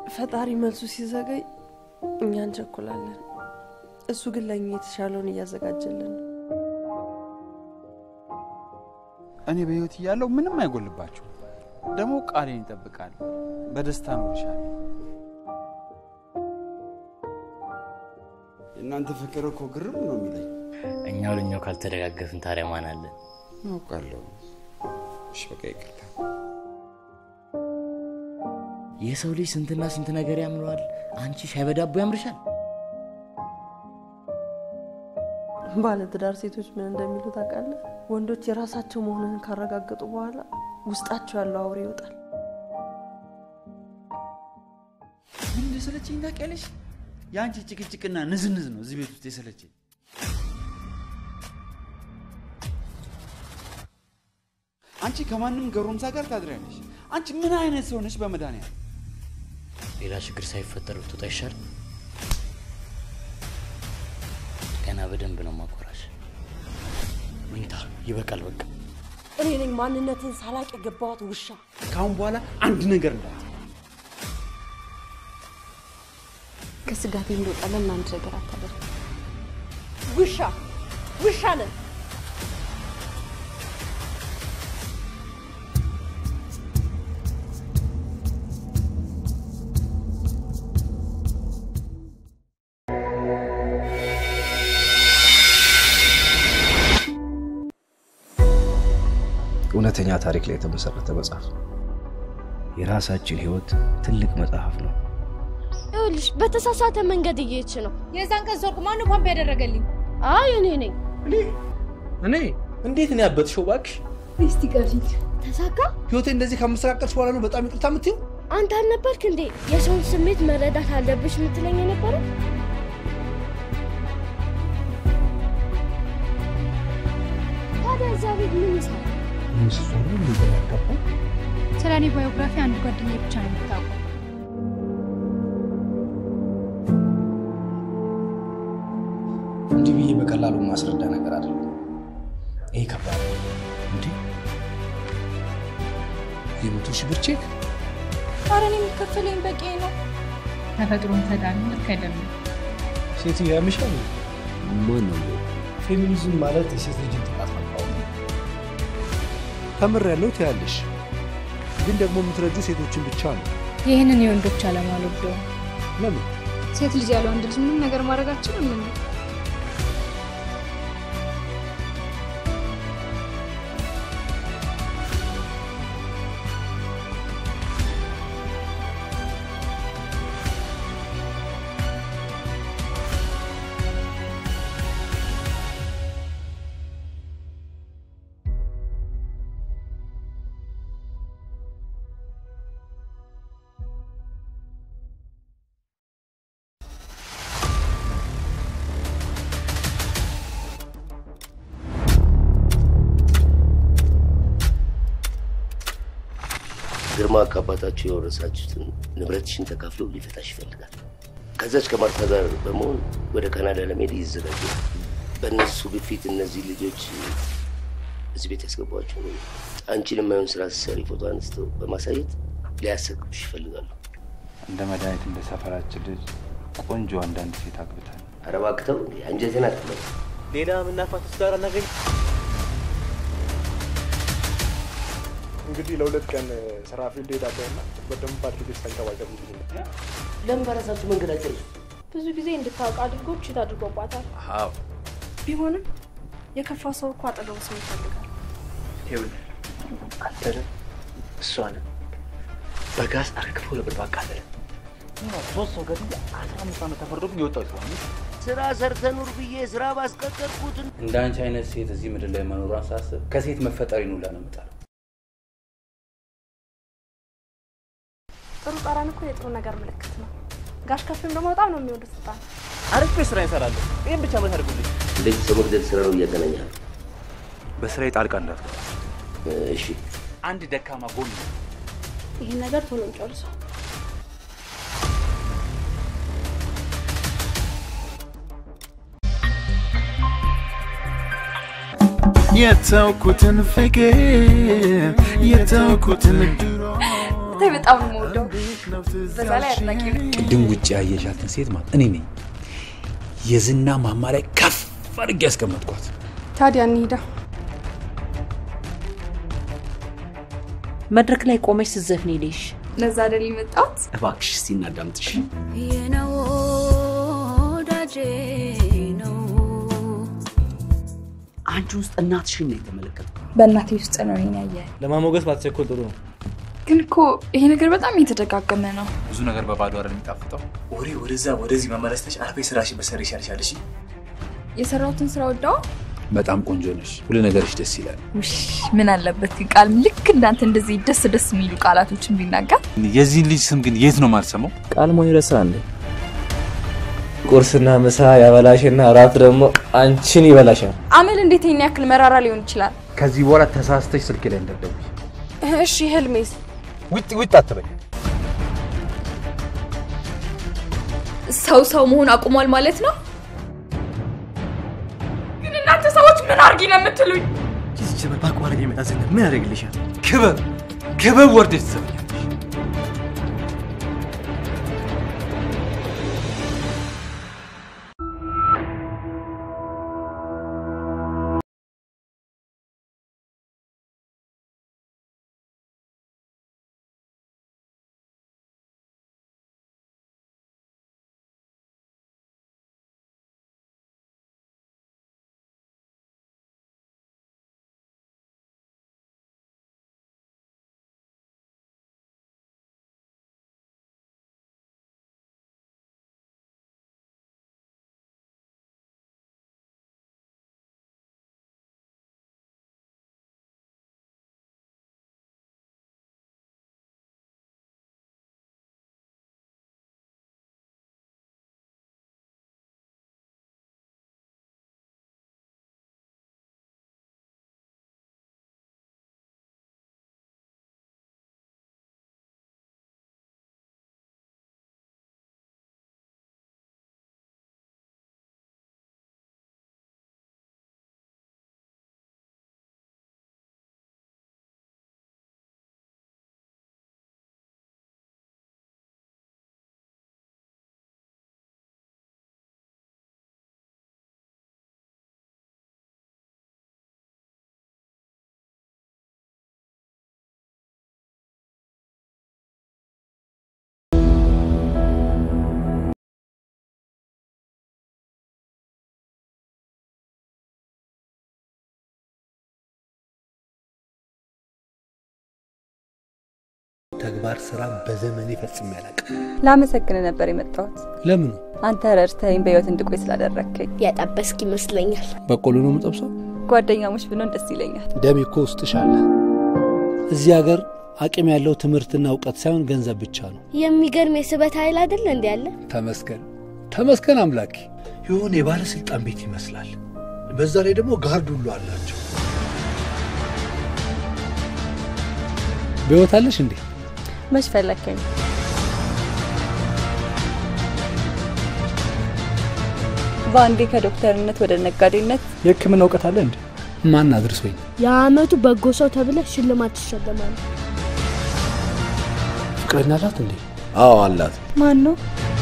ፈጣሪ መልሱ ሲዘገይ እኛ እንቸኩላለን። እሱ ግን ለእኛ የተሻለውን እያዘጋጀልን ነው። እኔ በህይወት እያለሁ ምንም አይጎልባችሁ። ደግሞ ቃሌን ይጠብቃል። በደስታ እኖርሻለሁ። የእናንተ ፍቅር እኮ ግርም ነው የሚለኝ። እኛው ለኛው ካልተደጋገፍን ታዲያ ማን አለን? አውቃለሁ። እሺ በቃ ይቅርታ። የሰው ልጅ ስንትና ስንት ነገር ያምረዋል። አንቺ ሻይ በዳቦ ያምርሻል። ባለትዳር ሴቶች ምን እንደሚሉ ታውቃለህ? ወንዶች የራሳቸው መሆኑን ካረጋገጡ በኋላ ውስጣቸው ያለው አውሬ ይወጣል። ምን እንደሰለቸኝ ታውቂያለሽ? የአንቺ ጭቅጭቅና ንዝንዝ ነው እዚህ ቤት ውስጥ የሰለቸኝ። አንቺ ከማንም ገሮምሳ ጋር ታድሪያለሽ። አንቺ ምን አይነት ሰው ነሽ? በመድኃኒዓለም ሌላ ችግር ሳይፈጠር ብትወጣ ይሻል። ገና በደንብ ነው ማኮራሽ። መኝታ ይበቃል። በቃ እኔ ነኝ ማንነትን ሳላቅ የገባዋት ውሻ። ከአሁን በኋላ አንድ ነገር እንዳት ከስጋቴ እንደወጣ ለምን አንድ ነገር አታደርግ? ውሻ ውሻ ነን። እውነተኛ ታሪክ ላይ የተመሰረተ መጽሐፍ ነው። የራሳችን ህይወት ትልቅ መጽሐፍ ነው። ይኸውልሽ በተሳሳተ መንገድ እየሄድሽ ነው። የዛን ቀን ዞርኩ። ማነው ፓምፕ ያደረገልኝ? አይ እኔ ነኝ። እኔ እንዴት ነው ያበጥሽው? እባክሽ እስቲ ቀፊት ተሳካ። ህይወቴ እንደዚህ ከምስተካከልሽ በኋላ ነው በጣም ይቅርታ የምትይው? አንተ አልነበርክ እንዴ የሰውን ስሜት መረዳት አለብሽ የምትለኝ የነበረው? ታዲያ እዛ ቤት ምን ይሰራል? ስለ እኔ ባዮግራፊ አንድ ጓደኛ ብቻ ነው የምታውቀው። እንዲህ ብዬ በቀላሉ ማስረዳ ነገር አይደለም። ይሄ ከባድ ነው። እንዴ የመቶ ሺህ ብር ቼክ ኧረ እኔ የሚከፈለኝ በቂ ነው። ተፈጥሮን ፈጣሪ ልክ አይደለም። ሴትዮ ያምሻል። ማን ነው? ፌሚኒዝም ማለት የሴት ልጅን ጥቃት መቃወም ነው። ተምር ያለው ትያለሽ፣ ግን ደግሞ የምትረጁ ሴቶችን ብቻ ነው። ይህንን የወንዶች ዓለም አልወደውም። ለምን? ሴት ልጅ ያለ ወንድ ልጅ ምንም ነገር ማድረግ አችልም። ምን ግርማ ከአባታችሁ የወረሳችሁትን ንብረትሽን ተካፍሎ ሊፈታሽ ይፈልጋል። ከዛች ከማርታ ጋር በመሆን ወደ ካናዳ ለመሄድ ይዘጋጃል። በእነሱ ግፊት እነዚህ ልጆች እዚህ ቤት ያስገቧቸው ነው። አንቺን የማይሆን ስራ ስትሰሪ ፎቶ አንስተው በማሳየት ሊያሰቅቡሽ ይፈልጋሉ። እንደ መድኃኒት እንደ ሰፈራችን ልጅ ቆንጆ አንዳንድ ሴት አግብታል። ኧረ እባክህ ተው እንዴ! አንጀቴን አትበል። ሌላ ምናፋትስ ጋር አናገኝ። እንግዲህ ለሁለት ቀን ስራ ፊልድ ሄዳለሁና በደንብ አድርገሽ ተንከባከቢ። ለምን በራሳችሁ መንገድ አይጨርሱ? ብዙ ጊዜ እንድታውቅ አድርጎ ችት አድርጎባታል። አዎ ቢሆንም የከፋ ሰው እኮ አጠገቡ ሰው ይፈልጋል። ይኸውልህ አንተንም እሷንም በጋዝ አርግፎ ለብር አቃለለ። ሶስት ሰው ገድዬ አስራ አምስት ዓመት ተፈርዶብኝ የወጣው ሰው ነኝ። ስራ ሰርተ ኑር ብዬ ስራ ባስቀጠርኩት እንደ አንቺ አይነት ሴት እዚህ ምድር ላይ መኖሯን ሳስብ ከሴት መፈጠሬን ሁላ ነው የምጠላው። ጥሩ ጠረን እኮ የጥሩ ነገር ምልክት ነው። ጋሽ ከፍም ደግሞ በጣም ነው የሚወዱት ስልጣን። አርፌ ስራ ይሰራለሁ። ይህም ብቻ ምን አድርጉልኝ። እንደዚህ ሰው መግደል ስራ ነው እያገናኛል። በስራዬ ጣልቃ እንዳትገባ። እሺ አንድ ደካማ ጎን ነው። ይህን ነገር ቶሎ እንጨርሰው። የተውኩትን ፍቅር የተውኩትን ድሮ ብታይ በጣም ነው የምወደው። በዛ ላይ አድናቂ ነው። ቅድም ውጭ ያየሻትን ሴት ማለት እኔ ነኝ የዝና ማማ ላይ ከፍ አድርጌ ያስቀመጥኳት። ታዲያ እንሂዳ። መድረክ ላይ ቆመች ስትዘፍን ሄደሽ ለዛ አይደል የመጣሁት? እባክሽ እስቲ እናዳምጥሽ። የነው ወዳጄ ነው አንቺ ውስጥ እናትሽን ነው የተመለከትኩት። በእናቴ ውስጥ ነው ይሄን ያየ። ለማሞገስ ባትቸኮል ጥሩ ነው። ግን እኮ ይሄ ነገር በጣም እየተደጋገመ ነው። ብዙ ነገር በባዶ አይደል የሚጣፍጠው። ወሬ ወደዛ ወደዚህ መመለስ ተች አርፌ ስራሽ መሰር ይሻልሻል። እሺ የሰራሁትን ስራ ወደዋ በጣም ቆንጆ ነሽ። ሁሉ ነገርሽ ደስ ይላል። ውሽ ምን አለበት ግን ቃል ልክ እንዳንተ እንደዚህ ደስ ደስ የሚሉ ቃላቶችን ቢናገር። የዚህን ልጅ ስም ግን የት ነው ማልሰማው? ቃል ሞኝ ረሳ እንዴ? ቁርስና ምሳ ያበላሽና እራት ደግሞ አንቺን ይበላሻል። አመል እንዴት ይሄን ያክል መራራ ሊሆን ይችላል? ከዚህ በኋላ ተሳስተሽ ስልክ ላይ እንዳትደውይ። እሺ ህልሜስ? ውጥ ውጥ አትበይ። ሰው ሰው መሆን አቁሟል ማለት ነው። ግን እናንተ ሰዎች ምን አርጊ ነው የምትሉኝ? ዚች ዘመን በአቋራጭ የመጣ ዝናብ ምን ያደርግልሻል? ክበብ ክበብ ወርደሽ ትሰብኛለሽ። ተግባር ስራ በዘመኔ ፈጽሜ አላውቅም። ላመሰግን ነበር የመጣሁት። ለምኑ? አንተ ረድተኸኝ በህይወት እንድቆይ ስላደረግከኝ። ያጠበስክ ይመስለኛል። በቆሎ ነው የምጠብሰው? ጓደኛሞች ብንሆን ደስ ይለኛል። ደሜ እኮ ውስጥሽ አለ። እዚህ ሀገር አቅም ያለው ትምህርትና እውቀት ሳይሆን ገንዘብ ብቻ ነው። የሚገርም የስበት ኃይል አይደለ እንዲ ያለ ተመስገን ተመስገን አምላኬ። የሆነ የባለስልጣን ቤት ይመስላል። በዛ ላይ ደግሞ ጋርድ ሁሉ አላቸው። በህይወት አለሽ እንዴ? መች ፈለግከኝ? በአንዴ ከዶክተርነት ወደ ነጋዴነት የህክምና እውቀት አለ እንዴ? ማን አድርሶኝ? የአመቱ በጎ ሰው ተብለ ሽልማት ትሸለማለህ። ፍቅረኛ አላት እንዴ? አዎ አላት። ማን ነው?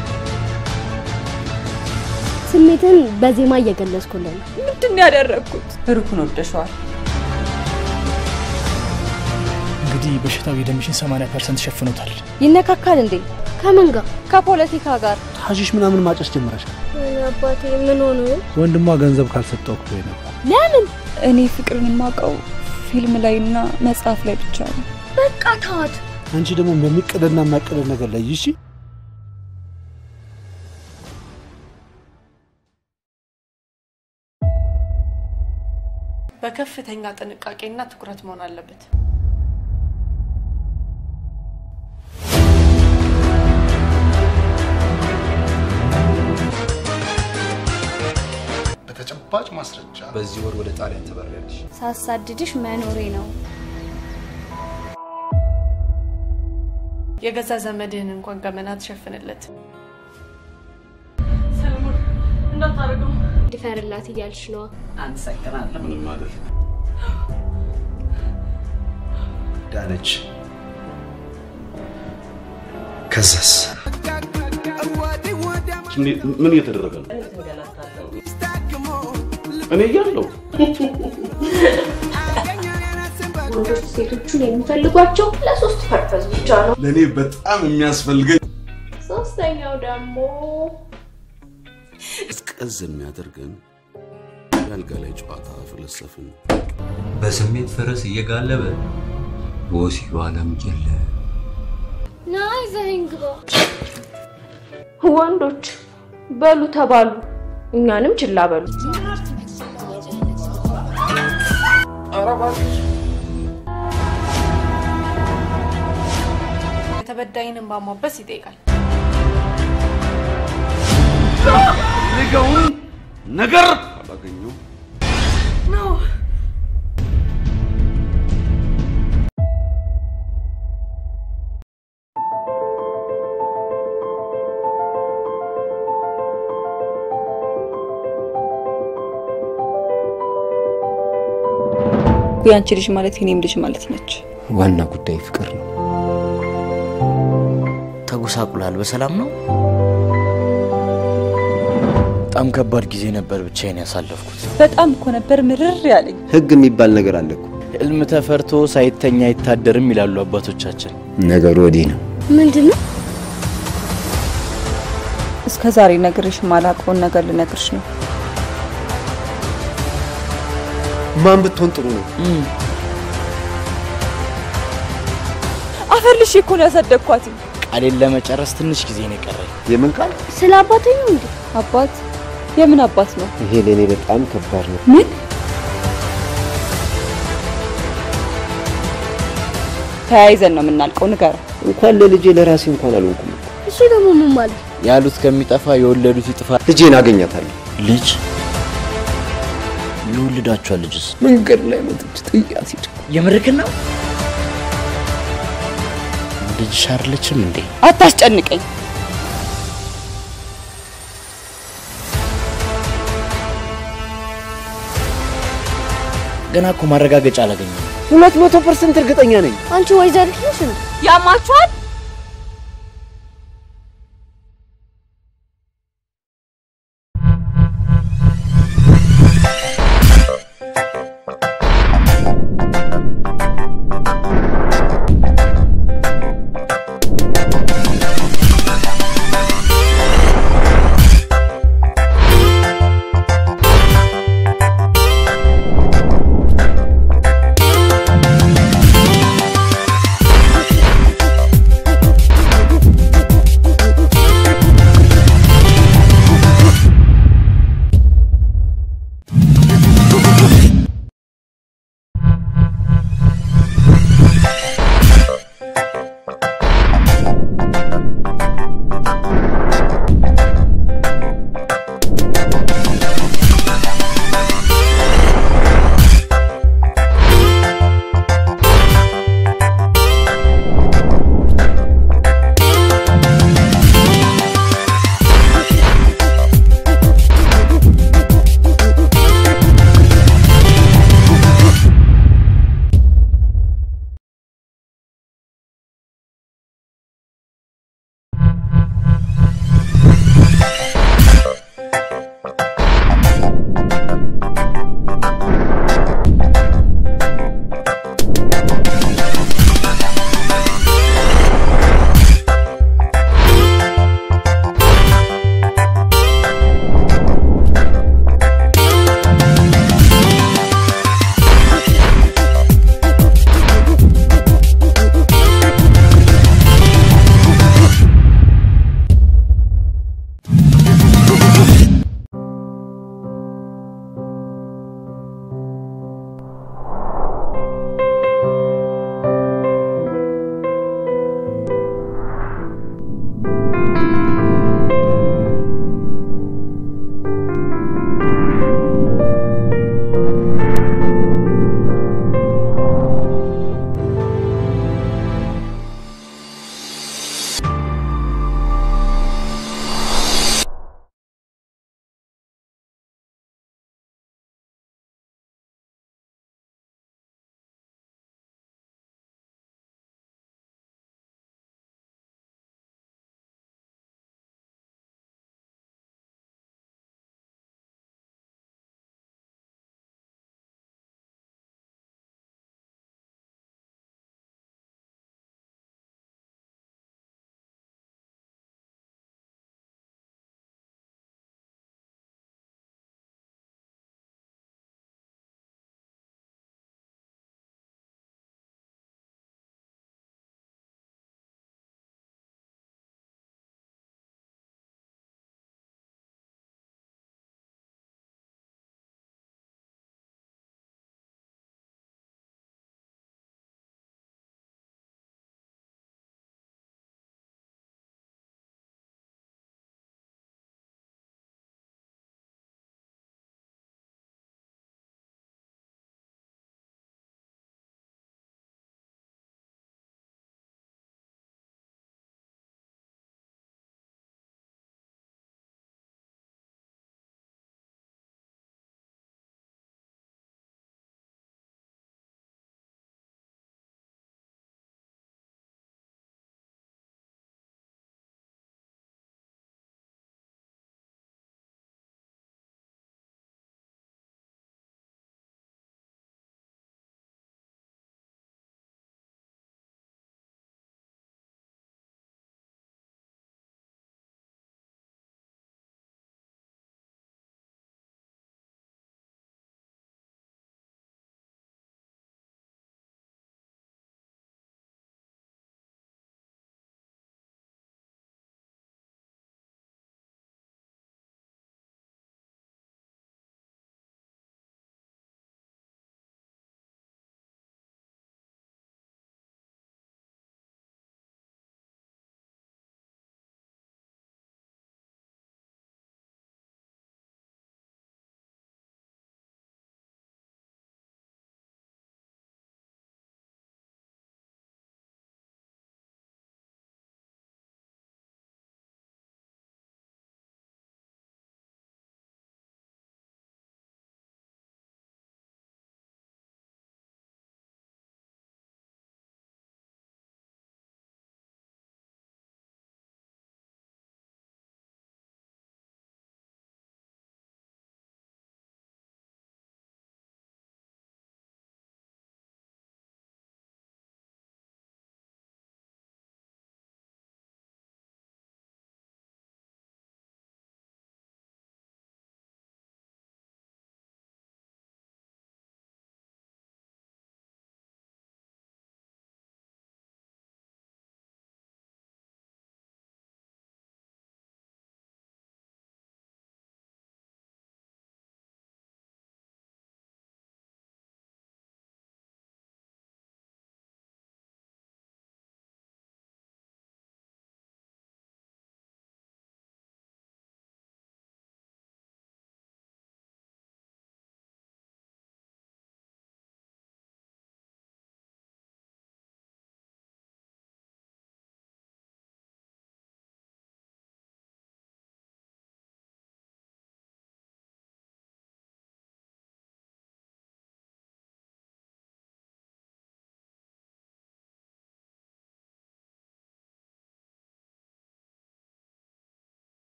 ስሜትን በዜማ እየገለጽኩልህ ነው። ምንድን ነው ያደረግኩት? ሩኩን ወደሸዋል። እንግዲህ በሽታው የደምሽን 80 ፐርሰንት ሸፍኖታል። ይነካካል እንዴ? ከምን ጋር? ከፖለቲካ ጋር። ሀሺሽ ምናምን ማጨስ ጀምረሻል። አባቴ ምን ሆነ? ወንድሟ ገንዘብ ካልሰጠው እኮ ነበር። ለምን? እኔ ፍቅርን የማውቀው ፊልም ላይና መጽሐፍ ላይ ብቻ ነው። በቃ ተዋት። አንቺ ደግሞ በሚቀደና የማይቀደድ ነገር ላይ ይሺ በከፍተኛ ጥንቃቄና ትኩረት መሆን አለበት። በተጨባጭ ማስረጃ በዚህ ወር ወደ ጣሊያን ትበሪያለሽ። ሳሳድድሽ መኖሬ ነው። የገዛ ዘመድህን እንኳን ገመና ትሸፍንለት። ሰለሞን እንዳታደርገው። ድፈርላት እያልሽ ነዋ። አመሰግናለሁ። ምንም ማለት ነው። ዳነች፣ ከዛስ ምን እየተደረገ ነው? እኔ እያለሁ ወንዶች ሴቶቹን የሚፈልጓቸው ለሶስት ፐርፐዝ ብቻ ነው። ለእኔ በጣም የሚያስፈልገኝ ሶስተኛው ደግሞ ቀዝ የሚያደርገን የአልጋ ላይ ጨዋታ ፈለሰፍን። በስሜት ፈረስ እየጋለበ በወሲቡ ዓለም ጀለ ና ይዘኸኝ ግባ። ወንዶች በሉ ተባሉ፣ እኛንም ችላ በሉ። የተበዳይንን ማሟበስ ይጠይቃል። ፈልገውን ነገር አላገኘው ነው የአንቺ ልጅ ማለት የኔም ልጅ ማለት ነች። ዋና ጉዳይ ፍቅር ነው። ተጎሳቁላል። በሰላም ነው? በጣም ከባድ ጊዜ ነበር ብቻዬን ያሳለፍኩት። በጣም እኮ ነበር ምርር ያለኝ። ህግ የሚባል ነገር አለ እኮ። ህልም ተፈርቶ ሳይተኛ አይታደርም ይላሉ አባቶቻችን። ነገሩ ወዲህ ነው። ምንድን ነው? እስከ ዛሬ ነግሬሽ ማላውቀውን ነገር ልነግርሽ ነው። ማን ብትሆን ጥሩ ነው? አፈር ልሽ እኮ ነው ያሳደግኳት። ቃሌን ለመጨረስ ትንሽ ጊዜ ነው የቀረኝ። የምን ቃል? ስለ አባቴ ነው እንዴ? አባት? የምን አባት ነው? ይሄ ለእኔ በጣም ከባድ ነው። ምን? ተያይዘን ነው የምናልቀው። ንገረው። እንኳን ለልጄ ለራሴ እንኳን አልሆንኩም። እሱ ደግሞ ምን ማለት? ያሉት ከሚጠፋ የወለዱት ይጥፋ። ልጄን አገኛታለሁ። ልጅ የወለዳችኋል? ልጅስ መንገድ ላይ መጥቼ ጥያት ሂድ። የምርክን ነው? ልጅሽ አይደለችም እንዴ? አታስጨንቀኝ። ገና እኮ ማረጋገጫ አላገኘም። ሁለት መቶ ፐርሰንት እርግጠኛ ነኝ። አንቺ ወይዘሪት ነሽ እንዴ? ያማችኋል?